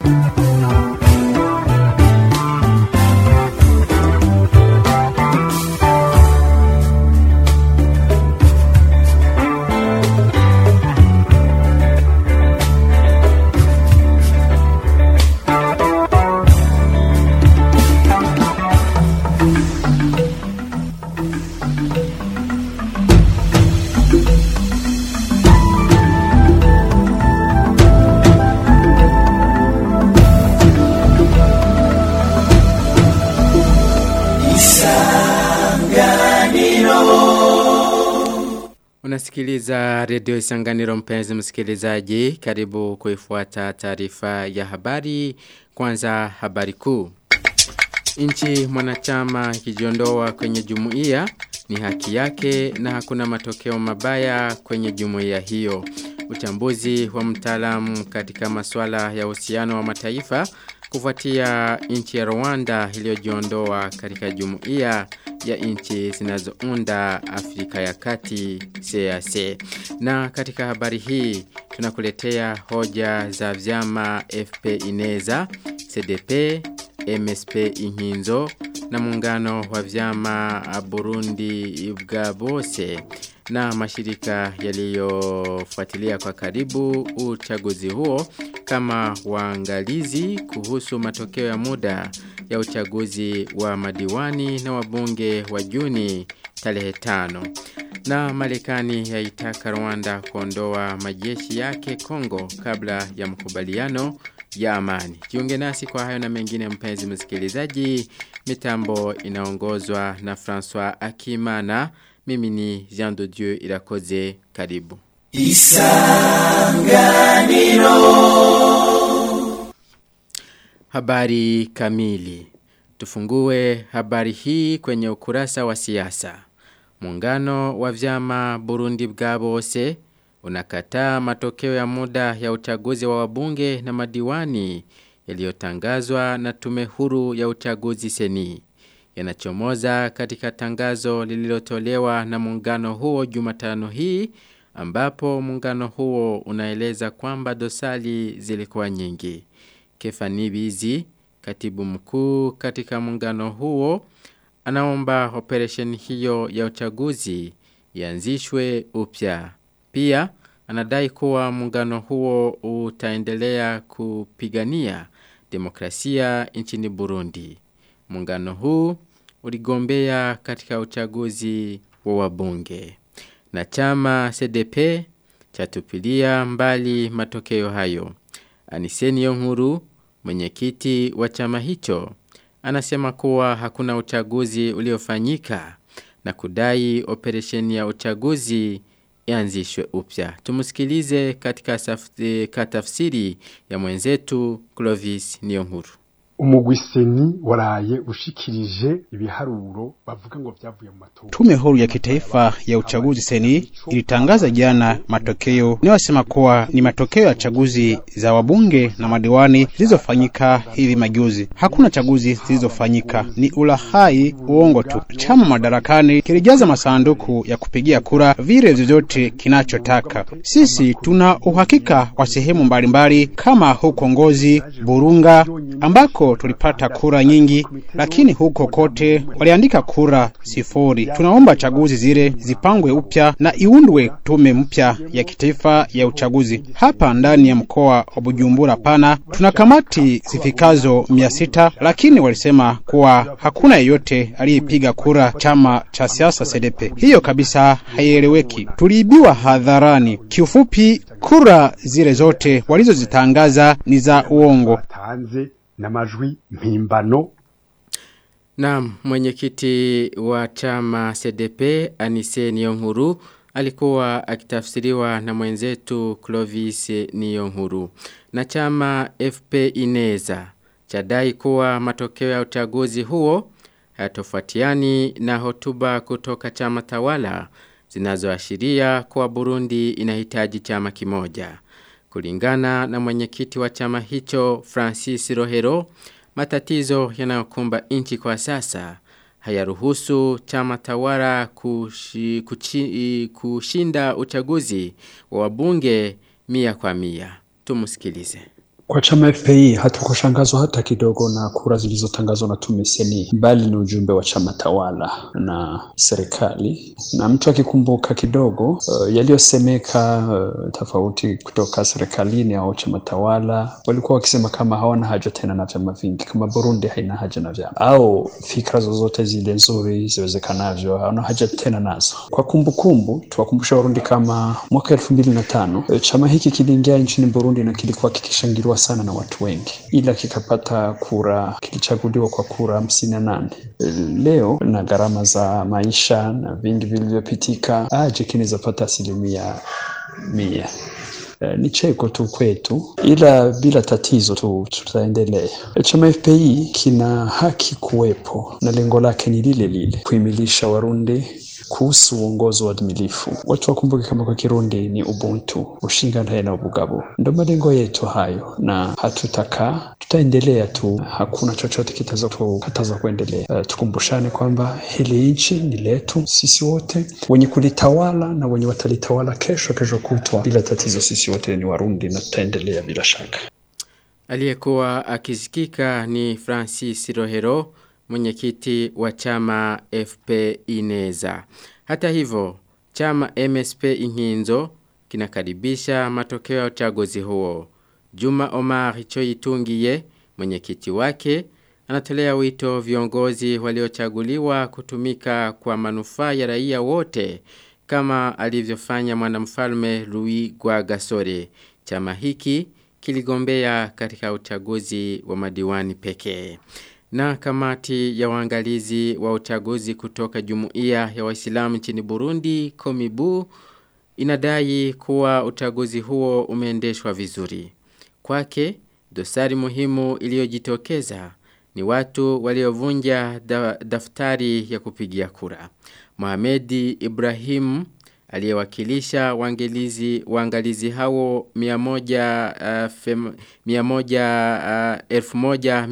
Unasikiliza redio isanganiro mpenzi msikilizaji. Karibu kuifuata taarifa ya habari. Kwanza habari kuu. Nchi mwanachama ikijiondoa kwenye jumuiya ni haki yake na hakuna matokeo mabaya kwenye jumuiya hiyo. Uchambuzi wa mtaalamu katika masuala ya uhusiano wa mataifa kufuatia nchi ya Rwanda iliyojiondoa katika jumuiya ya nchi zinazounda Afrika ya Kati CAC. Na katika habari hii tunakuletea hoja za vyama FP Ineza, CDP, MSP Inkinzo na muungano wa vyama Burundi bwa bose na mashirika yaliyofuatilia kwa karibu uchaguzi huo kama waangalizi kuhusu matokeo ya muda ya uchaguzi wa madiwani na wabunge wa Juni tarehe tano. Na Marekani yaitaka Rwanda kuondoa majeshi yake Kongo kabla ya makubaliano ya amani. Jiunge nasi kwa hayo na mengine mpenzi msikilizaji. Mitambo inaongozwa na François Akimana. Mimi ni Jean de Dieu Irakoze karibu. Isanganiro Habari kamili Tufungue habari hii kwenye ukurasa wa siasa. Muungano wa vyama Burundi bwa bose unakataa matokeo ya muda ya uchaguzi wa wabunge na madiwani yaliyotangazwa na tume huru ya uchaguzi seni yanachomoza katika tangazo lililotolewa na muungano huo Jumatano hii ambapo muungano huo unaeleza kwamba dosali zilikuwa nyingi. Kefani Bizi, katibu mkuu katika muungano huo, anaomba operation hiyo ya uchaguzi ianzishwe upya. Pia anadai kuwa muungano huo utaendelea kupigania demokrasia nchini Burundi. Muungano huu uligombea katika uchaguzi wa wabunge. Na chama CDP chatupilia mbali matokeo hayo. Aniseni Yonkuru, mwenyekiti wa chama hicho, anasema kuwa hakuna uchaguzi uliofanyika na kudai operesheni ya uchaguzi ianzishwe upya. Tumusikilize katika katafsiri ya mwenzetu Clovis Niyonkuru. umugwiseni waraye ushikirije ibiharuro bavuga ngo vyavuye mu matora. Tume huru ya kitaifa ya uchaguzi seni ilitangaza jana matokeo inayosema kuwa ni matokeo ya chaguzi za wabunge na madiwani zilizofanyika hivi majuzi. Hakuna chaguzi zilizofanyika, ni ulahai, uongo tu. Chama madarakani kilijaza masanduku ya kupigia kura vile vyovyote kinachotaka. Sisi tuna uhakika wa sehemu mbalimbali kama huko Ngozi, Burunga ambako tulipata kura nyingi, lakini huko kote waliandika kura sifuri. Tunaomba chaguzi zile zipangwe upya na iundwe tume mpya ya kitaifa ya uchaguzi. Hapa ndani ya mkoa wa Bujumbura pana tuna kamati zifikazo mia sita, lakini walisema kuwa hakuna yeyote aliyepiga kura chama cha siasa CDP. Hiyo kabisa haieleweki, tuliibiwa hadharani. Kiufupi, kura zile zote walizozitangaza ni za uongo batanze n'amajwi mpimbano Na mwenyekiti wa chama CDP Anise Niyonkuru alikuwa akitafsiriwa na mwenzetu Clovis Niyonkuru. Na chama FP Ineza chadai kuwa matokeo ya uchaguzi huo hayatofautiani na hotuba kutoka chama tawala zinazoashiria kuwa Burundi inahitaji chama kimoja. Kulingana na mwenyekiti wa chama hicho Francis Rohero, matatizo yanayokumba nchi kwa sasa hayaruhusu chama tawala kushi, kuchi, kushinda uchaguzi wa wabunge mia kwa mia. Tumusikilize. Kwa chama FPI hatukushangazwa hata kidogo na kura zilizotangazwa na tume seni, bali ni ujumbe wa chama tawala na serikali. Na mtu akikumbuka kidogo uh, yaliyosemeka uh, tofauti kutoka serikalini au chama tawala, walikuwa wakisema kama hawana haja tena na vyama vingi, kama Burundi haina haja na vyama, au fikra zozote zile nzuri ziwezekanavyo hawana haja tena nazo. Kwa kumbukumbu, tuwakumbusha Warundi kama mwaka elfu mbili na tano chama hiki kiliingia nchini Burundi na kilikuwa kikishangiliwa sana na watu wengi, ila kikapata kura, kilichaguliwa kwa kura hamsini na nane. Leo na gharama za maisha na vingi vilivyopitika, aje kinawezapata asilimia mia. Uh, ni cheko tu kwetu, ila bila tatizo tu tutaendelea. Chama FPI kina haki kuwepo na lengo lake ni lile lile, kuimilisha Warundi kuhusu uongozi wa admilifu. Watu wakumbuke kama kwa Kirundi ni ubuntu, ushinganaye na ubugabo. Ndo malengo yetu hayo, na hatutakaa, tutaendelea tu, hakuna chochote kitaweza kukataza kuendelea. Uh, tukumbushane kwamba hili nchi ni letu sisi wote, wenye kulitawala na wenye watalitawala kesho, kesho kutwa, bila tatizo. Sisi wote ni Warundi na tutaendelea bila shaka. Aliyekuwa akisikika ni Francis Rohero mwenyekiti wa chama FP Ineza. Hata hivyo, chama MSP Inkinzo kinakaribisha matokeo ya uchaguzi huo. Juma Omar Choitungiye, mwenyekiti wake, anatolea wito viongozi waliochaguliwa kutumika kwa manufaa ya raia wote kama alivyofanya mwanamfalme Louis Gwagasore. Chama hiki kiligombea katika uchaguzi wa madiwani pekee. Na kamati ya waangalizi wa uchaguzi kutoka jumuiya ya waislamu nchini Burundi, Komibu, inadai kuwa uchaguzi huo umeendeshwa vizuri. Kwake, dosari muhimu iliyojitokeza ni watu waliovunja da, daftari ya kupigia kura. Mohamedi Ibrahim aliyewakilisha waangalizi waangalizi hao 100 uh, fem, 100 uh,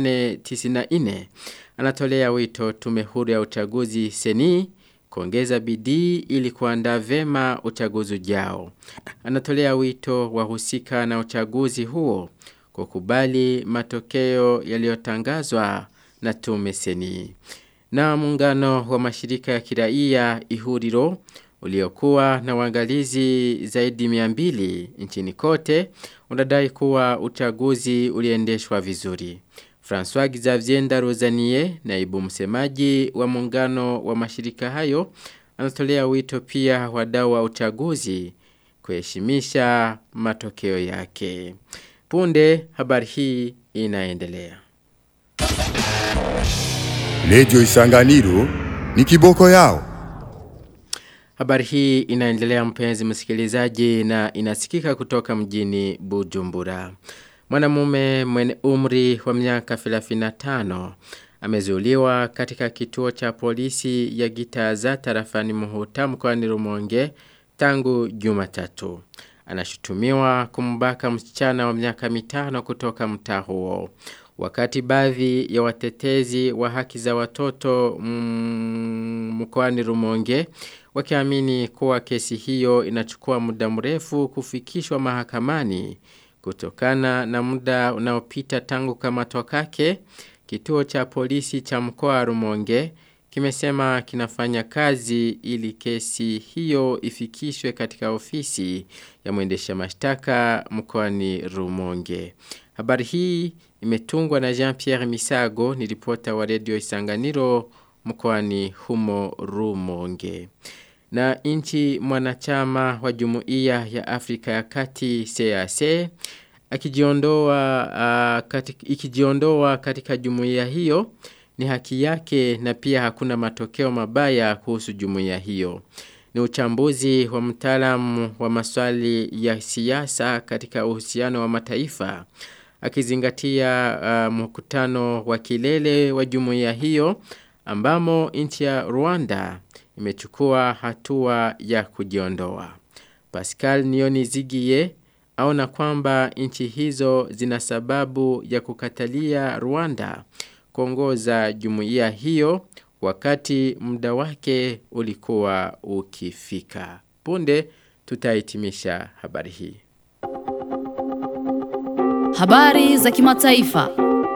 1894 anatolea wito tume huru ya uchaguzi seni kuongeza bidii ili kuandaa vema uchaguzi ujao. Anatolea wito wahusika na uchaguzi huo kukubali matokeo yaliyotangazwa na tume seni. Na muungano wa mashirika ya kiraia ihuriro uliokuwa na uangalizi zaidi miambili nchini kote unadai kuwa uchaguzi uliendeshwa vizuri. François Xavier Rozanie, naibu msemaji wa muungano wa mashirika hayo, anatolea wito pia wadau wa uchaguzi kuheshimisha matokeo yake. Punde habari hii inaendelea. Lejo Isanganiro ni kiboko yao. Habari hii inaendelea mpenzi msikilizaji na inasikika kutoka mjini Bujumbura. Mwanamume mwenye umri wa miaka 35 amezuiliwa katika kituo cha polisi ya Gitaza tarafani Muhuta mkoani Rumonge tangu Jumatatu. Anashutumiwa kumbaka msichana wa miaka mitano kutoka mtaa huo. Wakati baadhi ya watetezi wa haki za watoto mkoani Rumonge wakiamini kuwa kesi hiyo inachukua muda mrefu kufikishwa mahakamani kutokana na muda unaopita tangu kamatwa kake kituo cha polisi cha mkoa wa Rumonge kimesema kinafanya kazi ili kesi hiyo ifikishwe katika ofisi ya mwendesha mashtaka mkoani Rumonge. Habari hii imetungwa na Jean-Pierre Misago ni ripota wa redio Isanganiro mkoani humo Rumonge. Na inchi mwanachama wa Jumuiya ya Afrika ya Kati CAC akijiondoa uh, katika, ikijiondoa katika jumuiya hiyo ni haki yake na pia hakuna matokeo mabaya kuhusu jumuiya hiyo. Ni uchambuzi wa mtaalamu wa maswali ya siasa katika uhusiano wa mataifa akizingatia uh, mkutano wa kilele wa jumuiya hiyo ambamo nchi ya Rwanda imechukua hatua ya kujiondoa. Pascal Nioni Zigie aona kwamba nchi hizo zina sababu ya kukatalia Rwanda kuongoza jumuiya hiyo wakati muda wake ulikuwa ukifika. Punde tutahitimisha habari hii. Habari za kimataifa.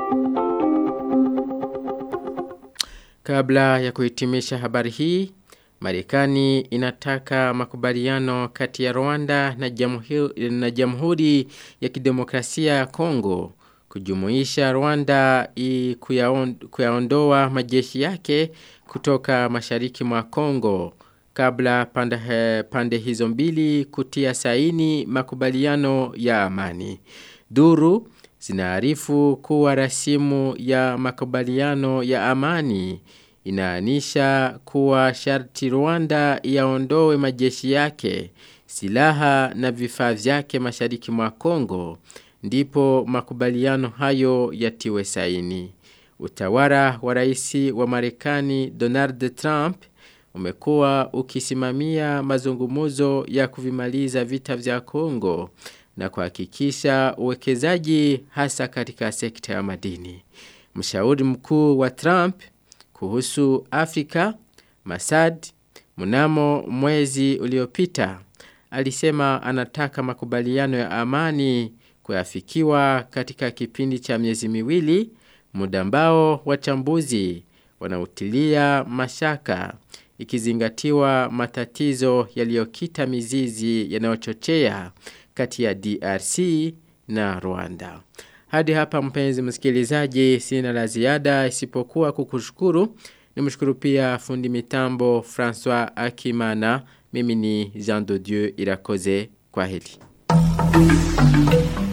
Kabla ya kuhitimisha habari hii, Marekani inataka makubaliano kati ya Rwanda na Jamhuri, na Jamhuri ya Kidemokrasia ya Kongo kujumuisha Rwanda i kuyaon, kuyaondoa majeshi yake kutoka mashariki mwa Kongo kabla pande, pande hizo mbili kutia saini makubaliano ya amani. Duru zinaarifu kuwa rasimu ya makubaliano ya amani inaanisha kuwa sharti Rwanda yaondoe majeshi yake, silaha na vifaa vyake mashariki mwa Kongo, ndipo makubaliano hayo yatiwe saini. Utawala wa rais wa Marekani Donald Trump umekuwa ukisimamia mazungumuzo ya kuvimaliza vita vya Kongo na kuhakikisha uwekezaji hasa katika sekta ya madini. Mshauri mkuu wa Trump kuhusu Afrika, Masad, mnamo mwezi uliopita, alisema anataka makubaliano ya amani kuyafikiwa katika kipindi cha miezi miwili, muda ambao wachambuzi wanautilia mashaka ikizingatiwa matatizo yaliyokita mizizi yanayochochea kati ya DRC na Rwanda. Hadi hapa mpenzi msikilizaji sina la ziada isipokuwa kukushukuru. Nimshukuru pia fundi mitambo François Akimana. Mimi ni Jean de Dieu Irakoze. Kwa heli.